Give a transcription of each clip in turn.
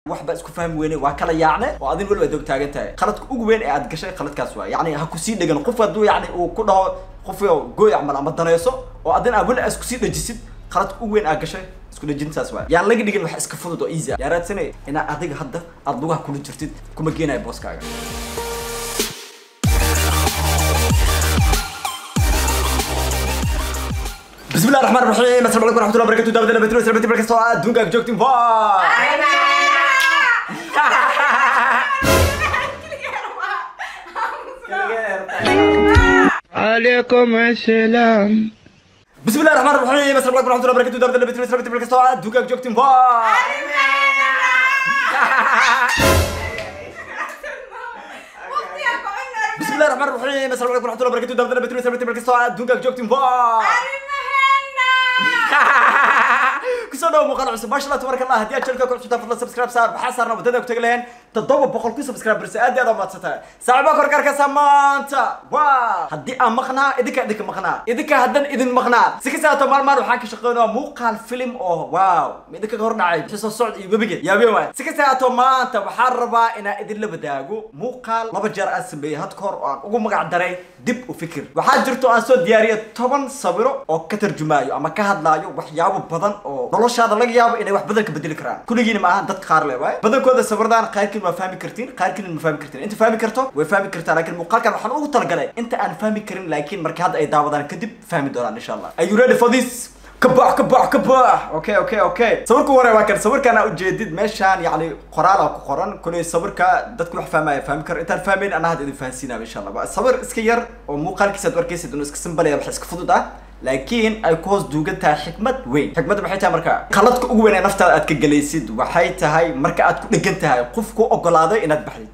waxba isku fahmi weyne waa kala yaacne oo adin weliba dog taagan tahay qaladka ugu weyn ee aad gashay qaladkaas waa yacni ha kusii dhegan qof hadduu yacni uu ku dhaho qof gooy camal ama danayso oo adin aa weli aa isku sii dhajisid qaladka ugu weyn aa gashay isku dhajintaas waa yaan laga dhigin wax iska fudud oo easy ah yaa raadsanay inaa adiga hadda aad lugaha kula jirtid kuma geenayo booskaaga بسم الله الرحمن الرحيم السلام عليكم ورحمه الله وبركاته دابا بتروح سلامتي بركه سواء دونك جوكتين باي عليكم السلام بسم الله الرحمن الرحيم السلام عليكم ورحمه الله وبركاته دابا بتروح سلامتي بركه سواء دونك جوكتين باي بسم الله الرحمن الرحيم السلام عليكم ورحمه الله وبركاته دابا بتروح سلامتي بركه سواء دونك جوكتين باي kusoo dhawo muuqaal cusub maasha allah tabaraka allah haddii aad channelka ku cusubtaa fadlan subscribe saar maxaa saarna wadada ku tagi lahayn toddoba boqol ku subscribe barse aad iyo aad umaadsantahay saaxiibaa korkaarkaasa maanta waa haddii aan maqnaa idinka idinka maqnaa idinka haddan idin maqnaa si kasta haato maalmaan waxaan ka shaqeynaa muuqaal film oo wow idinka hor dhacay bixi soo socd iyo webiga yaabeen waay si kasta haato maanta waxaan rabaa inaan idinla wadaago muuqaal laba jeer aan sameeyey had kahor oo aan ugu magac daray dib u fikir waxaa jirto aan soo diyaariyay toban sawiro oo ka tarjumaayo ama ka hadlaayo waxyaabo badan oo noloshaada laga yaabo inay wax badan ka bedeli karaan kulligiina ma ahan dadka qaar le waay badankooda sawiradan qaarkiin waa fahmi kartiin qaarkiin ma fahmi kartiin inta fahmi karto way fahmi kartaa laakiin muuqaalkan waxaan ugu talagalay inta aan fahmi karin laakiin marka hadda ay daawadaan kadib fahmi doonaan insha allah are you ready for this kabax kabax kabax okay okay okay sawirka hore waa kan sawirkan aa ujeedid meeshaan yacni qoraal aa ku qoran kuley sawirka dadku wax fahmaya fahmi karo intaan fahmayn anaa hadda idin fahansiinaya insha allah waa sawir iska yar oo muuqaalkiisa aad u arkaysid inuu iska simbalaya wax iska fudud ah laakiin ay ku hoos duugan tahay xikmad weyn xikmadda maxay tahay marka qaladka ugu weyn ee naftaada aad ka gelaysid waxay tahay marka aad ku dhegan tahay qof ku ogolaaday inaad baxdid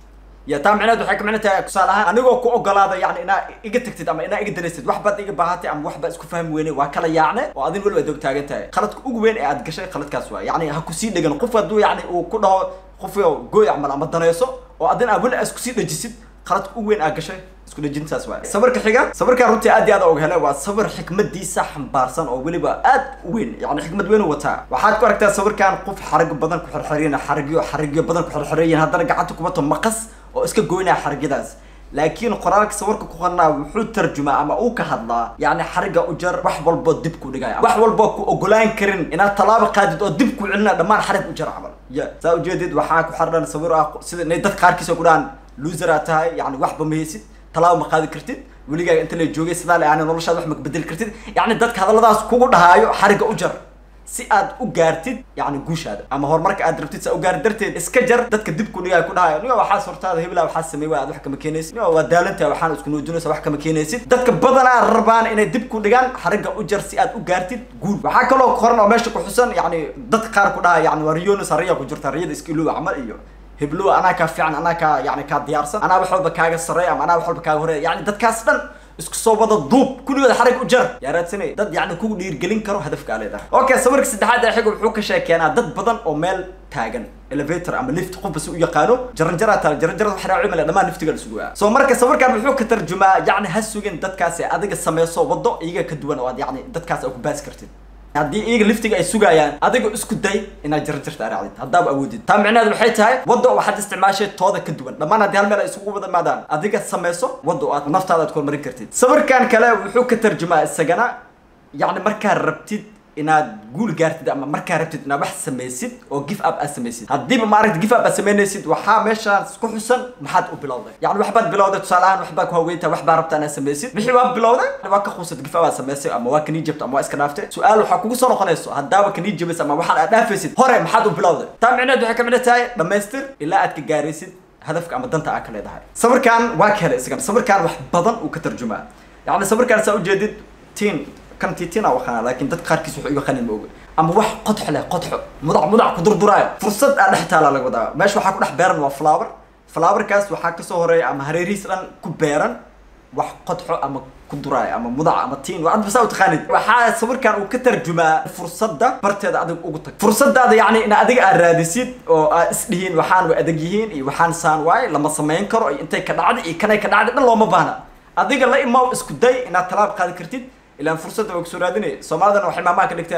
ya taa micneed waxay ka micno tahay tusaale ahaan anigoo ku ogolaada yani inaa iga tagtid ama inaa iga danaysid wax baad iga baahatay ama wax baad isku fahmi weyne waa kala yaacne oo adin weliba dog taagan tahay qaladka ugu weyn ee aad gashay qaladkaas waa yacni ha kusii dhegan qof hadduu yacni uu ku dhaho qof gooy camal ama danayso oo adin aa weli aa isku sii dhajisid qaladka ugu weyn aa gashay isku dhajintaas waa sawirka xiga sawirkan runtii aad iyo aad og hele waa sawir xikmadiisa xambaarsan oo weliba aad u weyn yani xikmad weyn u wataa waxaad ku aragtaa sawirkan qof xarag badan ku xirxirayn xarigyo xarigyo badan ku xirxirayin haddana gacanta kubato maqas oo iska goynaya xarigyadaas laakiin qoraalka sawirka ku qornaa wuxuu tarjumaa ama uu ka hadlaa yani xariga u jar wax walboo dib ku dhigaya wax walboo ku ogolaan karin inaad tallaabo qaadid oo dib ku celina dhammaan xarig u jar camal ya saa ujeedid waxaa ku xardhan sawir ah sida inay dad qaarkiisa ku dhahaan loser aad tahay yani waxba ma haysid talaabo ma qaadi kartid weligaaga inta la joogay sidaa le aana noloshaada wax ma bedeli kartid yacni dadka hadalladaas kugu dhahaayo xarigga u jar si aad u gaartid yacni guushaada ama horumarka aad rabtid sa u gaari darteed iska jar dadka dib ku dhigaayo ku dhahayo niga waxaas hortaada hebelaa waxaa sameey waa aad wax kama keenaysid niga waa daalantaha waxaan isku nuujinaysa wax kama keenaysid dadka badanaa rabaan inay dib ku dhigaan xarigga u jar si aad u gaartid guul waxaa kaloo qoran oo meesha ku xusan yacni dadka qaar ku dhahaya yani waa riyonus riya ku jirta riyada iska ilooba camal iyo heblow anaa kaa fiican anaa kaa yani kaa diyaarsan anaa wax walba kaaga sarreeya ama anaa wax walba kaaga horeeya yani dadkaas dhan isku soo wada duub kulligooda xarig u jar yaa raadsanay dad yani kugu dhiirgelin karo hadafka aa leedahay okay sawirka saddexaad ee xiga wuxuu ka sheekeenaa dad badan oo meel taagan elevator ama lift qof basi u yaqaano jaranjaraa taala jaranjarada wax raaci male dhammaan liftiga la sugaa soo marka sawirkan wuxuu ka tarjumaa yacni ha sugin dadkaasi adiga sameyso waddo iyaga ka duwan oo aad yacni dadkaas aad ku baasi kartid haddii iyaga liftiga ay sugayaan adiga isku day inaad jaranjarta araacdid haddaaba awoodid taa micnaheedu waxay tahay wadda waxaad isticmaashay tooda ka duwan dhammaan haddii hal meel ay isugu wada maadaan adiga sameyso wadda oo aad naftaada aad kormarin kartid sawirkan kale wuxuu ka tarjumaa isagana yacni markaad rabtid inaad guul gaartid ama markaa rabtid inaad wax samaysid oo give up aad samaysid haddiiba maaragta give up aad samaynaysid waxaa meeshaas ku xusan maxaad u bilowday yani waxbaad bilowday tusaale ahaan waxbaa ku haweyntaa waxbaa rabtaa inaad samaysid wixii waa bilowday waa ka quusad give up aad samaysay ama waa kanii jabta ama waa iska dhaaftay su-aal waxaa kugu soo noqonayso haddaaba kanii jabaysa ama waxaan aad dhaafaysid hore maxaad u bilowday taa micneed waxay ka micno tahay dhammaystir ilaa aad ka gaaraysid hadafka ama danta aad ka leedahay sawirkan waa ka helay isagan sawirkan wax badan uu ka tarjumaa yani sawirkan saa ujeedid tiin kan tiitina waqana laakiin dad qaarkiis wuxuu iga qanin ma oga ama wax qodxo leh qodxo mudac mudac ku durduraayo fursad aa dhex taala laga wadaa meesha waxaa ku dhex beeran waa flower flowerkaas waxaa kasoo horeeya ama hareerihiis dhan ku beeran wax qodxo ama ku duraayo ama mudac ama tiin waa adba saa u taqaanid waxaa sawirkan uu ka tarjumaa fursadda barteeda adiga ugu tag fursadaada yacni in adiga aad raadisid oo aad isdhihiin waxaan way adag yihiin iyo waxaan saan waaye lama samayn karo iyo intay ka dhacday iyo kanay ka dhacday dhan looma baahna adiga la imaw isku day inaad talaab qaadi kartid ilaan fursadda way kusoo raadinay soomaalidana waxay maamaha ka dhigteen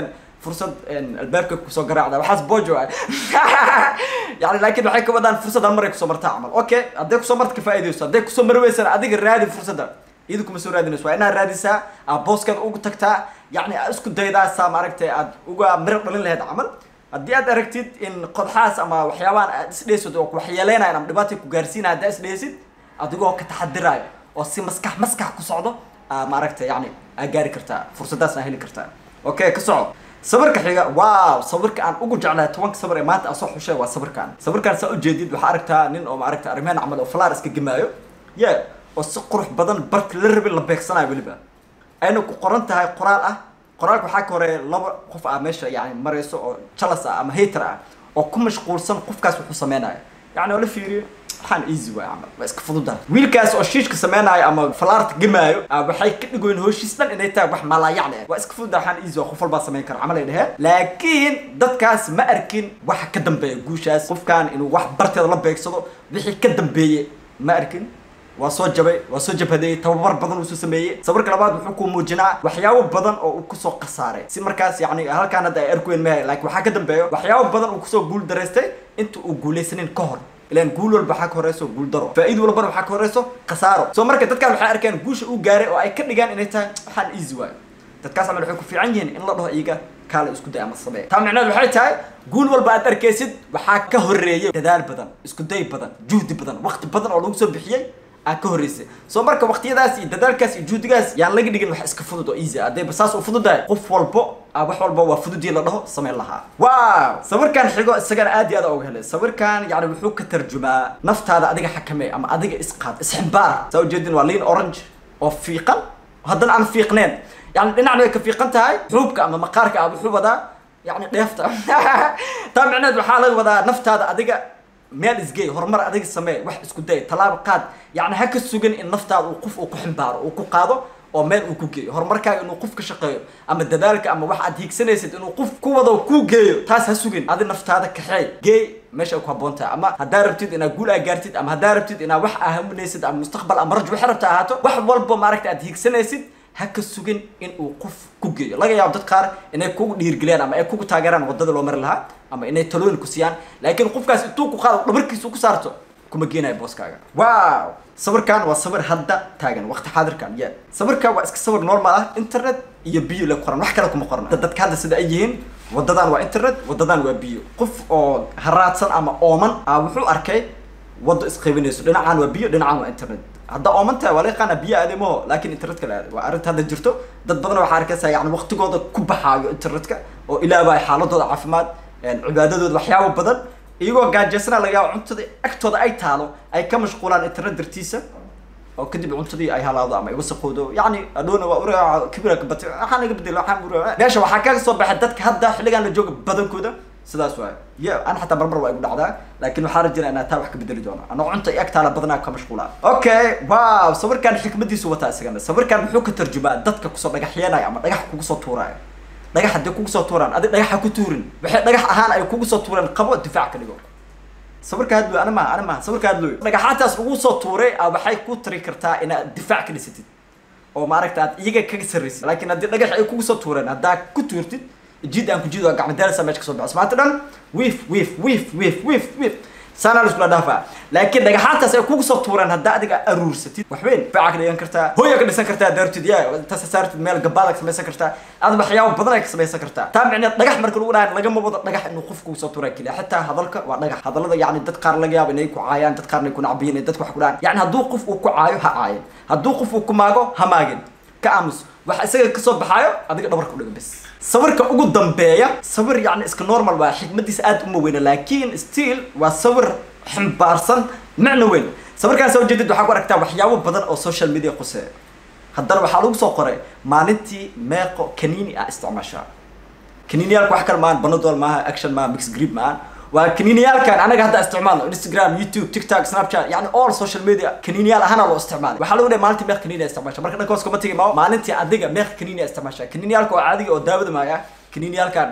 fursad albaabka kusoo garaacda waxaas bojo ah yani laakiin waxay ka wadaan fursad hal mar ay kusoo martaa camal okay hadday kusoo marta ka faa'iidayso hadday kusoo mari weysana adiga raadi fursadda iyadu kuma soo raadinayso waa inaad raadisaa aad booskeeda ugu tagtaa yacni aad isku daydaa saa maaragtay aad uga miro dhalin lahayd camal haddii aad aragtid in qodxaas ama waxyaabahan aad isdheysad oo waxyeeleynayan ama dhibaata ku gaarsiinaya haddaa isdheysid adigoo ka taxadiraayo oo si maskax maskax ku socdo aa maaragtay yani aa gaari kartaa fursadaas aa heli kartaa okay ka soco sawirka xiga wow sawirka aan ugu jeclahay tobanka sawir ee maanta aan soo xushay waa sawirkan sawirkan saa ujeedid waxaa aragtaa nin oo maaragta arrimahan camal oo falaar iska gemaayo ye oo si qurux badan barki la rabin la beegsanayo weliba ayna ku qoran tahay qoraal ah qoraalka waxaa ka horeeya laba qof ah meesha yani marayso oo jalas ah ama hater ah oo ku mashquulsan qofkaas wuxuu sameynayo yani oo la fiiriyo waxaan easy waay camal waa iska fududahay wiilkaas oo shiishka sameynaayo ama falaarta gemaayo waxay ka dhigoyn hooshiis dhan inay tahay wax malaayacni ah waa iska fududahay waxaan easy waa qof walbaa sameyn kara camal ay dheheen laakiin dadkaas ma arkin waxa ka dambeeya guushaas qofkan inuu wax barteeda la beegsado wixii ka dambeeyey ma arkin waa soo jabay waa soo jabhadeeyey tababar badan uu soo sameeyey sawirka labaad wuxuu ku muujinaa waxyaabo badan oo uu kusoo khasaaray si markaas yani halkaan hadda ay arkuweyn mahay laakiin waxaa ka dambeeyo waxyaabo badan uu kusoo guul daraystay inta uu guulaysanin ka hor ilan guul walba waxaa ka horeyso guul daro faa'iid walbana waxaa ka horeyso khasaaro soo marka dadkaan waxay arkeen guusha uu gaaray oo ay ka dhigaan inay tahay waxaan easy waayo dadkaas camal waxay ku fiican yihiin in la dhaho iyaga kaala isku day ama samee taa micneed waxay tahay guul walba aad arkaysid waxaa ka horeeyay dadaal badan isku day badan juhdi badan waqti badan oo lagu soo bixiyey aa ka horreysay soo marka waqtiyadaas iyo dadaalkaas iyo juhdigaas yaan laga dhigin wax iska fudud oo easy ah haddayba saas u fududahay qof walbo a wax walba waa fududii la dhaho sameyn lahaa wow sawirkan xigo isagana aad iyo aad uga helay sawirkan yani wuxuu ka tarjumaa naftaada adiga xakamee ama adiga isqaad isximbaar saa ujeedin waa liin orange oo fiiqan haddana aan fiiqneen yani dhinacna way ka fiiqan tahay xuubka ama maqaarka ah wuxuu wadaa yani dheefta taa micneed waxaa laga wadaa naftaada adiga meel isgey horumar adiga samee wax isku day tallaabo qaad yacni ha ka sugan in naftaada uu qof uu ku ximbaaro uu ku qaado oo meel uu ku geeyo horumarkaaga inuu qof ka shaqeeyo ama dadaalka ama wax aad hiigsanaysid inuu qof ku wado kuu geeyo taas ha sugin adi naftaada kaxeey geey meesha ay ku habboon tahay ama haddaa rabtid inaad guul aa gaartid ama haddaa rabtid inaad wax aahaminaysid ama mustaqbal ama raj waxay rabta ahaato wax walba maaragta aad hiigsanaysid ha ka sugin in uu qof ku geeyo laga yaabo dad qaar inay kugu dhiirgeliyaan ama ay kugu taageeraan wadada loo mari lahaa ama inay talooyin ku siiyaan laakiin qofkaas intuu ku qaado dhabarkiisa ku saarto kuma geenayo booskaaga wow sawirkan waa sawir hadda taagan waqti xaadirkan ye sawirkan waa iska sawir normal ah internet iyo biyo la qoran wax kale kuma qoran dadka hadda sida ay yihiin wadadan waa internet wadadan waa biyo qof oo haraadsan ama ooman a wuxuu arkay wado isqaybinayso dhinacaan waa biyo dhinacaan waa internet hadda oomantahay waa la yaqaana biyo aadamaho laakiin internetka la aaday waa arrinta hadda jirto dad badan waxaa arkaysaa yani waqtigooda ku baxaayo internetka oo ilaaba xaaladooda caafimaad cibaadadooda waxyaabo badan iyagoo gaajeysana laga yaabo cuntada agtooda ay taalo ay ka mashquulaan internet dartiisa oo kadib cuntadii ay halaado ama ay wasaqoodo yani adhoona waa ura kibira kabate waxaan iga bedel waxaan ura meesha waxaa kaga soo baxay dadka hadda xilligan la jooga badankooda sidaas waay ya an xataa marmar waa igu dhacdaa laakiin waxaa rajina inaa taa wax ka bedeli doono anoo cunta iyo agtaala badanaa ka mashquulaa okay wow sawirkan xikmadiisu wataa isagana sawirkan muxuu ka tarjumaa dadka kusoo dhagaxyeenaya ama dhagax kugu soo tuuraayo dhagax haddii kugu soo tuuraan adi dhagaxa ku tuurin waxay dhagax ahaan ay kugu soo tuureen qabo difaac ka dhigo sawirka hadlo ana maha ana maha sawirka hadlo dhagaxaantaas ugu soo tuuray a waxay ku tari kartaa inaad difaac ka dhisatid oo maaragta aad iyaga kaga sarraysid laakiin haddii dhagax ay kugu soo tuureen haddaa ku tuurtid jid aan ku jid waa gacmo daalasa meesha kasoo baxo maanta dhan wiif wiif wiif wiif wiif wiif saanaa liskula dhaafaa laakiin dhagaxaantaas ay kugu soo tuureen haddaa adiga aruursatid waxweyn difaaca ka dhigan kartaa hooya ka dhisan kartaa daartid ya intaas saartid meel gabaada ka samaysan kartaa aad waxyaabo badan ay ka samaysan kartaa taa micneed dhagax marka lagu dhahan lagama wado dhagax inuu qof kugu soo tuuraa keliya xitaa hadalka waa dhagax hadallada yani dad qaar laga yaabo inay ku caayaan dad qaarna ay ku nacbiyin ay dadka wax ku dhahan yani hadduu qof uu ku caayo ha caayin hadduu qof uu ku maago ha maagin ka aamus waxa isaga kasoo baxaayo adiga dhabarka udhiga bes sawirka ugu dambeeya sawir yani iska normal waa xikmadiisa aad uma weyna laakiin still waa sawir ximbaarsan macno weyn sawirkaan soo jeedid waxaa ku aragtaa waxyaabo badan oo social media quseeya haddana waxaa lagu soo qoray maalintii meeqo kaniini ah isticmaashaa kaniiniyaalka wax kale maahan banadol maaha action maaha mix grip maahan waa kaniiniyaalkan anaga hadda isticmaalno instagram youtube tiktok snapchat yani all social media kaniiniyaal ahaana loo isticmaalay waxaa lagu dhahay maalintii meeq kaniiniya isticmaasha marka dhanka hoos kuma tegi maayo maalintii adiga meeq kaniiniya isticmaasha kaniiniyaalka oo caadiga oo daawada maaya kaniiniyaalkan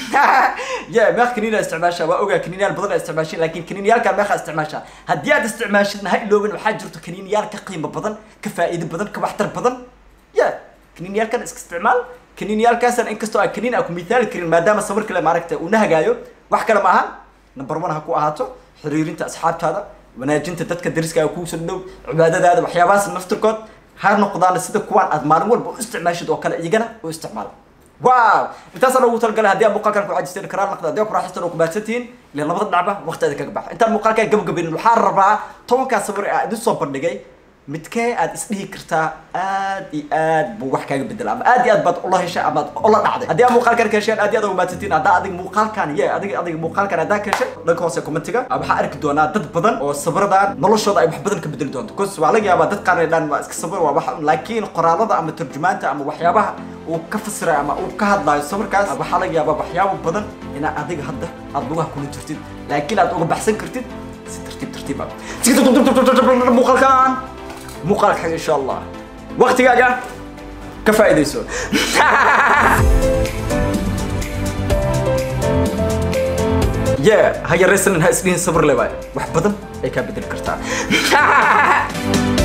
ya meeq kaniiniya isticmaasha waa ogaa kaniiniyaal badan aa isticmaashin laakiin kaniiniyaalkan meeqa isticmaasha haddii aad isticmaashidna ha iloobin waxaa jirto kaniiniyaal ka qiimo badan ka faa'iido badan ka waxtar badan ya kaniiniyaalkan iska isticmaal kaniiniyaalkaasan inkastoo aan kaniin aan ku mithaali karin maadaama sawir kale maaragta uu nahagaayo wax kale ma aha number one ha ku ahaato xiriirinta asxaabtaada wanaajinta dadka dariska kuu soo dhow cibaadadaada waxyaabahaas naftirkood ha noqdaan sida kuwaan aad maalin walba u isticmaashid oo kale iyagana u isticmaala wow intaasaan ugu talagalay haddii aad muuqaalkan ku cajisteen karaal naqda haddii aad ku raaxaysteen oo ku mahadsan tihiin ilaa labada dhinacba waqtigeeda kaga baxa intaan muuqaalkan gabagabinin waxaa rabaa tobankaa sawir ee aan idin soo bandhigay midkee aad isdhihi kartaa aad iyo aad buu wax kaaga bedela ama aad iyo aad baad ula heshay ama aad ula dhacday haddii aad muuqaalkan ka hesheen aad iyo aad uga mahadsantiin haddaa adiga muuqaalkan ye adiga adiga muuqaalkan haddaa ka heshay dhanka hoose commentiga waxaa arki doonaa dad badan oo sawiradan noloshooda ay wax badan ka bedeli doonto cause waa laga yaabaa dad qaar ay dhaan waa iska sawir waa wax laakiin qoraalada ama tarjumaanta ama waxyaabaha uu ka fasiray ama uu ka hadlaayo sawirkaas waxaa laga yaabaa waxyaabo badan inaa adiga hadda aad lugaha kula jirtid laakiin aad uga baxsan kartid si tartiib tartiib ah si muuqaalkan muuqaalka xag insha allah waqtigaaga ka faa'iidayso ye ha yaraysanin ha isdhihin sabir le waay wax badan ay kaa bedeli kartaa